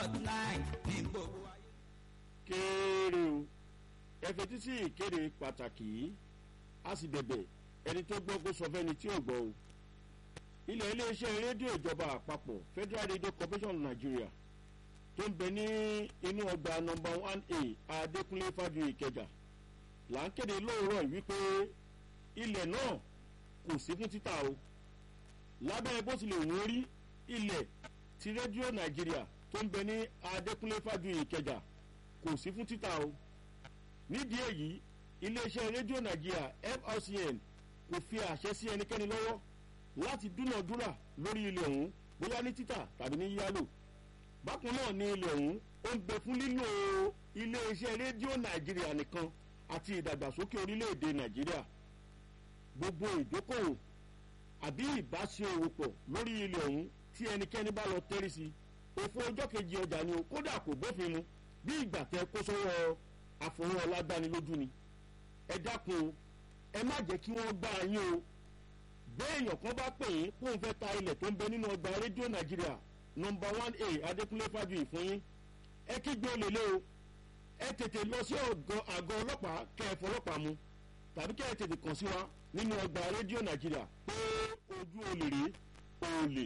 dot nine ní gbogbo ayé. kéèrè o ẹ fetí sí ìkéde pàtàkì yìí a sì bẹ̀bẹ̀ ẹni tó gbọ́ kó sọ fẹ́ni tí ò gbọ́ o ilẹ̀ iléeṣẹ́ rédíò ìjọba àpapọ̀ federal radio corporation of nigeria tó ń bẹ ní inú ọgbà nọmba one a adékúnlé fájú ìkẹjà là ń kéde lóòrọ̀ yìí wípé ilẹ̀ náà kò sí fún títà o lábẹ́ bó tilẹ̀ wọ́n rí ilẹ̀ ti rédíò nàìjíríà tó ń bẹ ní adékúnlé fájú ìkẹjà kò sí fún títà o nídìí èyí iléeṣẹ́ rédíò nàìjíríà frcn kò fi àṣẹ sí ẹnikẹ́ni lọ́wọ́ láti dúnàdúrà lórí ilẹ̀ ọ̀hún bóyá ní títà tàbí ní yíyálò bákan náà ni ilẹ̀ ọ̀hún ó ń bẹ fún lílo iléeṣẹ́ rédíò nàìjíríà nìkan àti ìdàgbàsókè orílẹ̀-èdè nàìjíríà gbogbo ìdókòwò àbí ìbáṣe òwò pọ̀ lórí ilẹ̀ ọ̀hún tí ẹnikẹ́ni bá lọ tẹ́rí sí òfò ọjọ́ kejì ọjà ni o kódà kò bófin mu bí ìgbà tẹ kó sọ́wọ́ àfọwọ́ ọlágbánilójú ni ẹ dákun o ẹ má jẹ́ kí wọ́n gbá yín o béèyàn kan bá pè yín kó n fẹ́ ta ilẹ̀ tó ń bẹ nínú ọgbà rédíò nàìjíríà nọmba one a adékúnlé fájuyì fún yín ẹ kígbe olè lé o ẹ tètè lọ sí àgọ́ ọlọ́pàá kẹ́ ẹ fọlọ́pàá mu tàbí kẹ́ ẹ tètè kàn sí wa nínú ọgbà rédíò nàìjíríà pé ojú olè rèé olè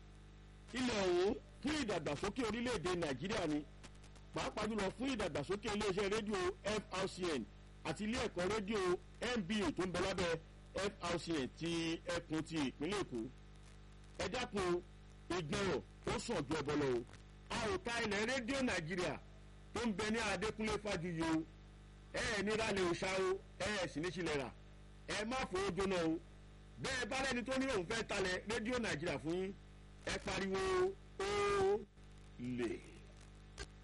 ilẹ̀ ọ̀hún fún ìdàgbàsókè orílẹ̀-èdè nàìjíríà ni pàápàá jùlọ fún ìdàgbàsókè iléeṣẹ́ rédíò frcn àti ilé ẹ̀kọ́ rédíò nba tó ń bẹ lábẹ́ frcn ti ẹkùn ti ìpínlẹ̀ èkó ẹ dákun ìgbọràn ó sàn ju ẹbọ lọ o a ò ta ilẹ̀ rédíò nàìjíríà tó ń bẹ ní adékúnlé fàjuyì o ẹ ẹ nira lè ṣá o ẹ ẹ sì ní sílẹ̀ rà ẹ má fowó jóná o bẹ́ẹ̀ bá lẹ́ni tó ní òun fẹ́ talẹ̀ rédíò nàìjíríà fún yín ẹ pariwo ó lè.